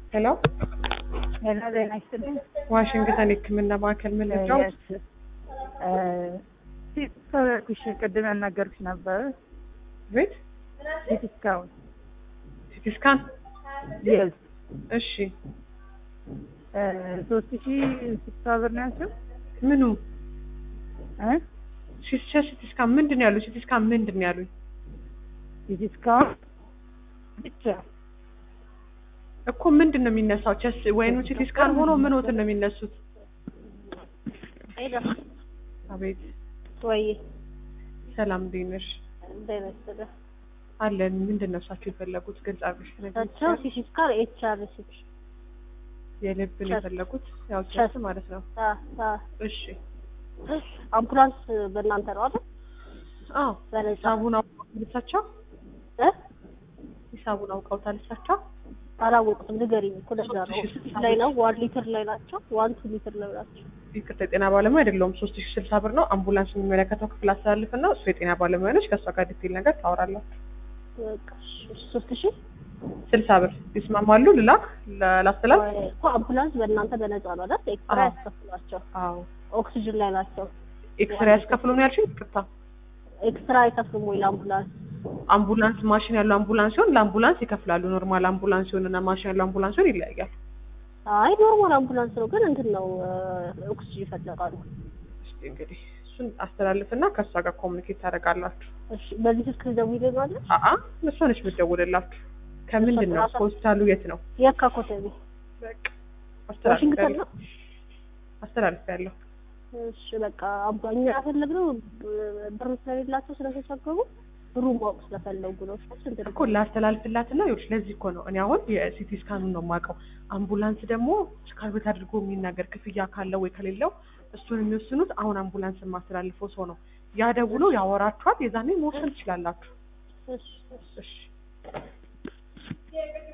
ሄሎ ሄሎ ዜና ይስጥልኝ። ዋሽንግተን የሕክምና ማዕከል ምን ልርዳው? ሲሰረኩሽ ቅድም ያናገርኩሽ ነበር። ቤት ሲቲ ስካን ሲቲ ስካን የስ እሺ ሶስት ሺ ስልሳ ብር ነው ያልሽው ምኑ እ ሲቲ ሲቲ ስካን ምንድን ነው ያሉኝ? ሲቲ ስካን ምንድን ነው ያሉኝ? ሲቲ ስካን ብቻ እኮ ምንድን ነው የሚነሳው? ቸስ ወይኑ ሲቲ ስካን ሆኖ ምኖትን ነው የሚነሱት? ሄሎ አቤት ወይ ሰላም እንዴት ነሽ? እንደነስተደ አለን ምንድን ነው እሳቸው የፈለጉት? ግልጽ አድርገሽ ታቸው ትነግሪኛለሽ? ሲቲ ስካን ኤች አር ሲቲ የልብ ነው ቸስ። የፈለጉት? ያው ቸስ ቸስ። ማለት ነው። አ አ እሺ አምቡላንስ በእናንተ ነው አይደል? አዎ በነፃ ሂሳቡን አውቀውታል እሳቸው? እ ሂሳቡን አውቀውታል እሳቸው? አላወቁትም። ንገሪኝ እኮ ለዛ ነው። ሶስት ሺህ ስድስት ላይ ነው ዋን ሊትር ላይ ናቸው። ዋን ቱ ሊትር ላይ ናቸው። ይቅርታ የጤና ባለሙያ አይደለሁም። ሶስት ሺህ ስልሳ ብር ነው። አምቡላንስ የሚመለከተው ክፍል አስተላልፍና እሱ የጤና ባለሙያ ነች። ከእሷ ጋር ዲቴል ነገር ታወራላችሁ። በቃ እሺ፣ ሶስት ሺህ ስልሳ ብር ይስማማሉ? ልላክ ላ- ላስተላልፍ? እኮ አምቡላንስ በእናንተ በነፃ ነው አይደል? ኤክስትራ አዎ። ያስከፍሏቸው። አዎ ኦክሲጅን ላይ ናቸው። ኤክስሬ ያስከፍሉ ነው ያልሽኝ? ይቅርታ ኤክስትራ አይከፍሉም ወይ ለአምቡላንስ? አምቡላንስ ማሽን ያለው አምቡላንስ ሲሆን ለአምቡላንስ ይከፍላሉ። ኖርማል አምቡላንስ ሲሆን እና ማሽን ያለው አምቡላንስ ሲሆን ይለያያል። አይ ኖርማል አምቡላንስ ነው፣ ግን እንትን ነው ኦክሲጅን ይፈለጋሉ። እስኪ እንግዲህ እሱን አስተላልፍና ከእሷ ጋር ኮሚኒኬት ታደርጋላችሁ። እሺ፣ በዚህ ስልክ ደውይልኛለሽ? አአ እሷ ነች የምትደውልላችሁ። ከምንድን ነው ሆስፒታሉ የት ነው? የካ ኮተቤ በቃ ዋሽንግተን አስተላልፊያለሁ ነው። አስተላልፊያለሁ። እሺ በቃ አባ- እኛ ያፈለግነው ብር ስለሌላቸው ስለተቸገሩ ብሩ ማወቅ ስለፈለጉ ነው። እሺ ስንት ነው? እኮ ላስተላልፍላትና ይኸውልሽ፣ ለዚህ እኮ ነው እኔ አሁን የሲቲ ስካኑን ነው የማውቀው። አምቡላንስ ደግሞ ስካርቤት አድርጎ የሚናገር ክፍያ ካለው ወይ ከሌለው እሱን የሚወስኑት አሁን አምቡላንስ የማስተላልፈው ሰው ነው። ያ ደውሎ ያወራችኋል። የዛኔ መወሰን ትችላላችሁ። እሺ እሺ እሺ